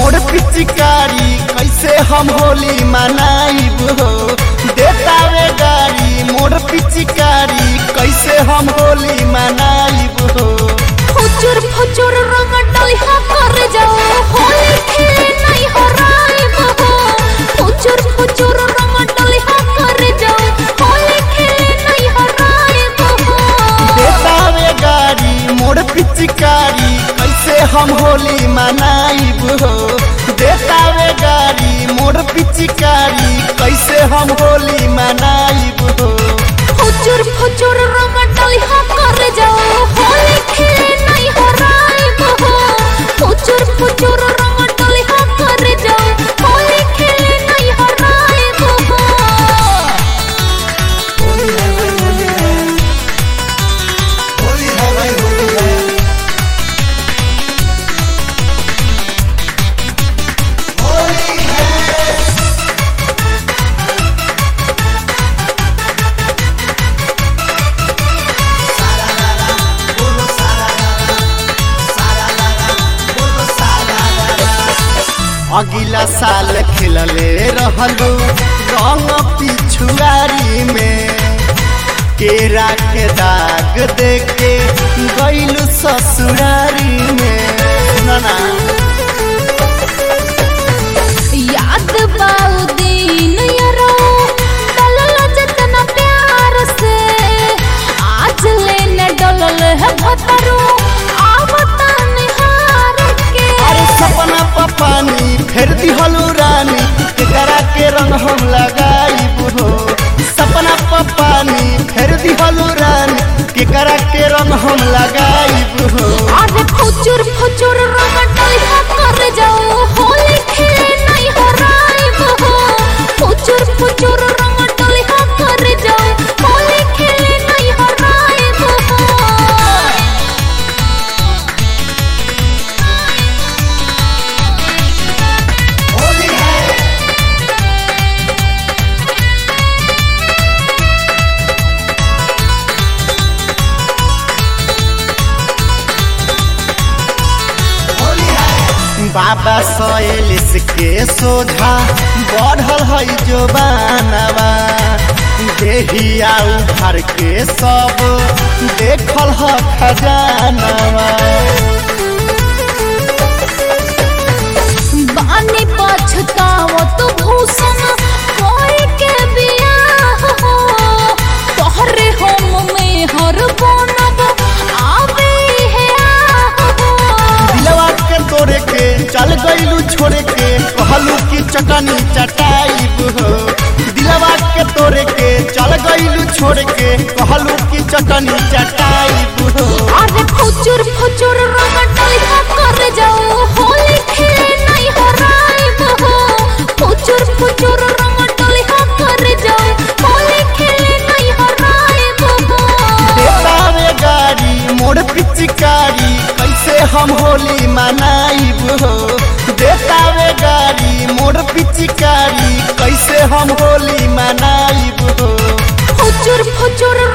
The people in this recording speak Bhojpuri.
मोर पिचकारी कैसे हम होली मनाइब हो देतावे गाड़ी मोर पिचकारी कैसे हम होली मनाइब हो फुचुर फुचुर रंग डलिहा कर जाओ होली खेले नहीं हराए बहो फुचुर फुचुर रंग डलिहा कर जाओ होली खेले नहीं हराए बहो देतावे गाड़ी मोर पिचकारी कैसे हम होली मनाइब हो देतावे गाड़ी मोर पिचकारी कैसे हम होली मनाइब हो फुचुर फुचुर रंग डलिहा कर जाओ होली खेले नहीं हराए बहो फुचुर फुचुर रंग डलिहा कर जाओ होली खेले नहीं हराए बहो अगिला साल खेलले रहलू रंग पिछुआरी में केरा के दाग देके गईलू ससुरारी में नाना याद बाऊ दिन यारो डलल जतना प्यार से आज लेने डलल है भतरो आवता निहार के अरे सपना पपानी फेर दिहलू रानी केकरा के रंग हम लगाइब हो सपना पपानी फेर दिहलू रानी केकरा के रंग हम लगाइब हो अरे फुचुर फुचुर रंग डलिहा कर जाओ होली खेले नहीं हराए बहो फुचुर फुचुर रंग डलिहा कर जाओ होली खेले नहीं हराए बहो बाबा सैलिस के सोझा बढ़ल है जो बानवा देहिया उभर के सब देखल है खजानवा बानी पछताओ तो भूषण कोई के बियाह हो तोहरे हम में हर बनब आवे है आह हो दिलवा के तोड़े के चल गईलू छोड़े के कहलू की चटनी चटाइब हो दिलवा के तोड़े के चल गईलू छोड़े के कहलू की चटनी चटाइब हो अरे फुचुर फुचुर रंग डलिहा कर जाओ होली खेले नहीं हराए बहो फुचुर फुचुर रंग डलिहा कर जाओ होली खेले नहीं हराए बहो देतावे गाड़ी मोर पिचकारी कैसे हम होली मनाइब हो देतावे गाड़ी मोर पिचकारी कैसे हम होली मनाइब हो फुचुर फुचुर